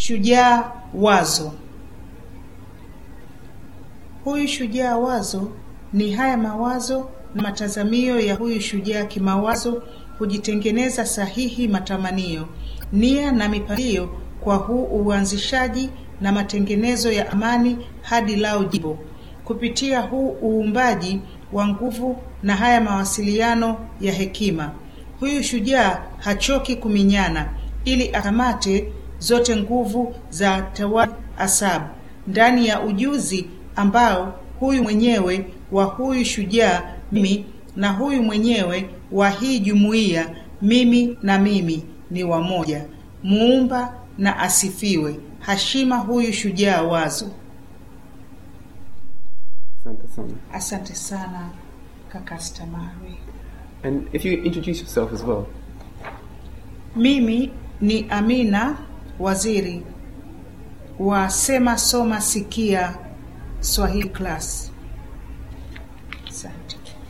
Shujaa wazo. Huyu shujaa wazo ni haya mawazo na matazamio ya huyu shujaa kimawazo kujitengeneza sahihi matamanio, nia na mipangilio kwa huu uanzishaji na matengenezo ya amani hadi lao jimbo kupitia huu uumbaji wa nguvu na haya mawasiliano ya hekima. Huyu shujaa hachoki kuminyana ili akamate zote nguvu za tawali asabu ndani ya ujuzi ambao huyu mwenyewe wa huyu shujaa mimi na huyu mwenyewe wa hii jumuiya mimi na mimi ni wamoja. Muumba na asifiwe. Hashima huyu shujaa wazo. Asante sana. Asante sana kaka Stamari. And if you introduce yourself as well. Mimi ni Amina Waziri wa Sema Soma Sikia Swahili Class. Asante.